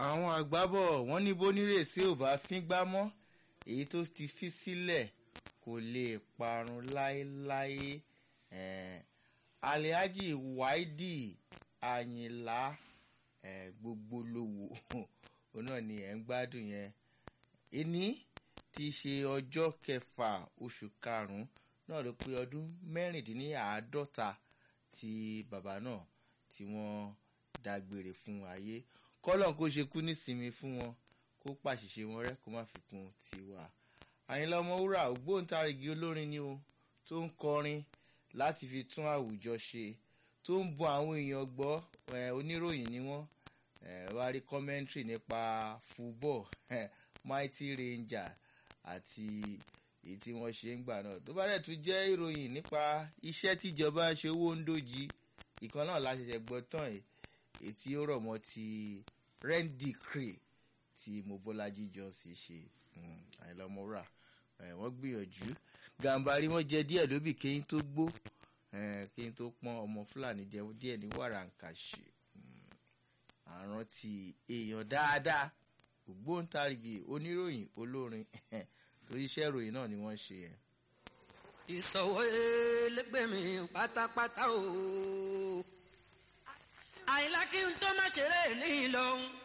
àwọn àgbábọ̀ wọ́n ní bónírèsí ò bá fíngbá mọ́ èyí tó ti fi sílẹ̀ kò lè parun láéláé eh, alihaji waidi ayinla eh, gbogbo lówó òun náà ni ẹ̀ ń gbádùn yẹn ẹni tí í ṣe ọjọ́ kẹfà oṣù karùn-ún náà ló pé ọdún mẹ́rìndínláàádọ́ta tí bàbá náà tí wọ́n dágbére fún ayé kọ́lọ̀ kó ṣe kú nísinmi fún wọn kó pàṣìṣe wọn rẹ́ kó má fi kún tiwa. àyìnlá ọmọwúrà ògbóǹtarìgì olórin ni o tó ń kọrin láti fi tún àwùjọ ṣe tó ń bọ àwọn èèyàn gbọ́ oníròyìn ni wọ́n wá rí kọ́mẹ́ntìrì nípa fúbọ̀ mighty ranger àti èyí tí wọ́n ṣe ń gbà náà tó bá dẹ̀ tún jẹ́ ìròyìn nípa iṣẹ́ tíjọba ń ṣe owó ń dòjì ìkan náà la ṣẹ̀ṣẹ̀ gbọ́ tán yìí èyí tí ó rọ̀ mọ́ ti rent decree tí mobolaji johnson ṣe àyìnlá ọmọwúrà wọ́n gbìyànjú gàǹbarí wọ́n jẹ díẹ̀ lóbì kéyìn tó gbó kéyìn tó pọ́n ọmọ fúlàní jẹ díẹ̀ ní wàràǹkàṣe àrántí èèyàn dáadáa ògbóǹtarìgì oníròyìn olórin torí iṣẹ́ ìròyìn náà ni wọ́n ṣe yẹn. ìsọ̀wọ́ ẹlẹgbẹ́mi pátápátá o àyìnlá kí n tó má ṣeré ní ìlọrin.